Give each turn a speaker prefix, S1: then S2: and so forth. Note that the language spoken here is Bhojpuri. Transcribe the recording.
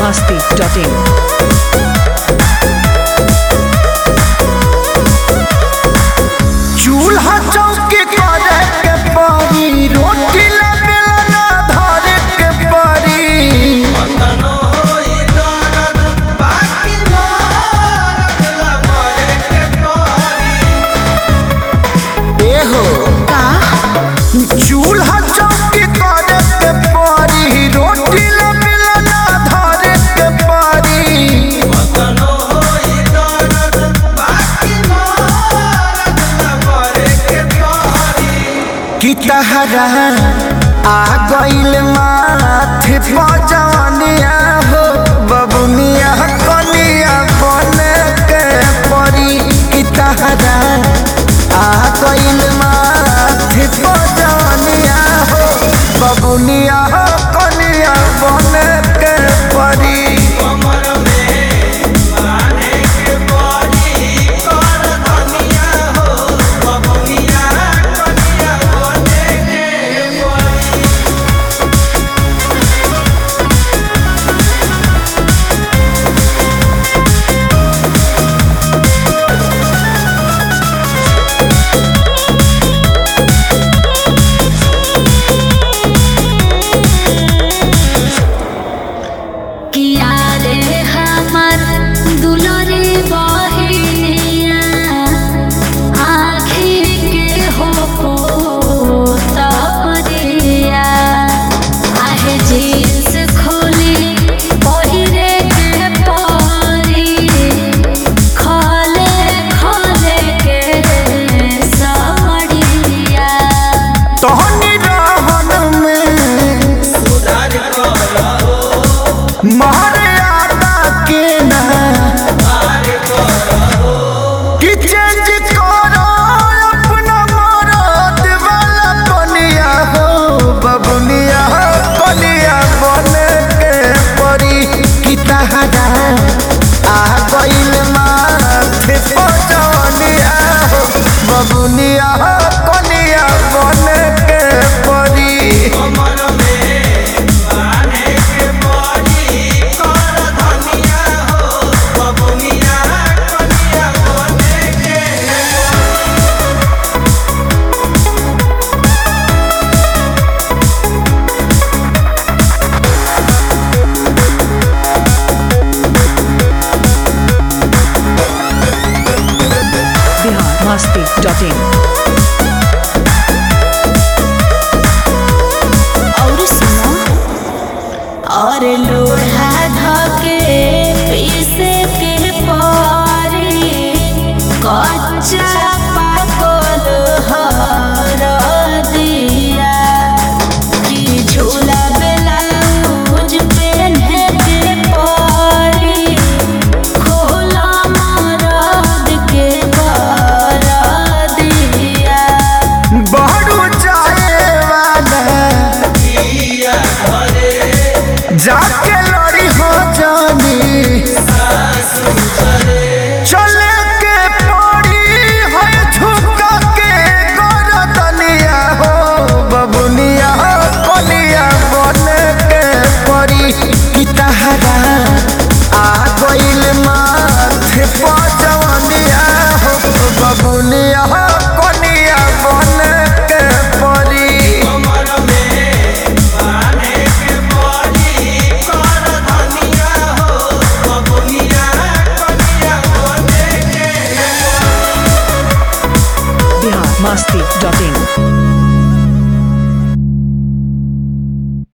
S1: masti.in.
S2: चूल्हा चौकी करे के पड़ी रोटी ले बेलना धरे के पड़ी एहो चूल्हा चौकी करे के पड़ी रोटी ले बेलना धरे के पड़ी कि तहरा आ गइल माथे पजनिया हो बबुनिया कनिया बन के परी कि तहरा आ गइल माथे पजनिया हो बबुनिया कनिया बन के परी
S3: किया रे हमर दुलरे बहिनिया आखिर के हो पोतरिया आहे जींस खोली पहिरे के परी खले खले के साड़िया
S2: तोहनी रहन में मर्यादा के ना कि चेंज करो अपना मरद वाला बनिया हो बबुनिया कलिया बन के परी कि तहरा आ गइल माथे पजनिया हो बबुनिया कलिया बन के परी
S1: Bihar masti.in.
S3: और सुनो और लोढ़ा धके पीसे के पारी कच्चा पाकल हर दिया कि झूला ब्लाउज पहने के पारी खोला मरद के कर दिया
S2: बहरू जाए वाला जाके लड़ी हो जानी चले के पड़ी है झुका के गरदनिया हो बबुनिया कलिया बन के पड़ी कि तहरा आ गइल माथे पजनिया हो बबुनिया कलिया बन के पड़ी
S1: Bihar masti.in.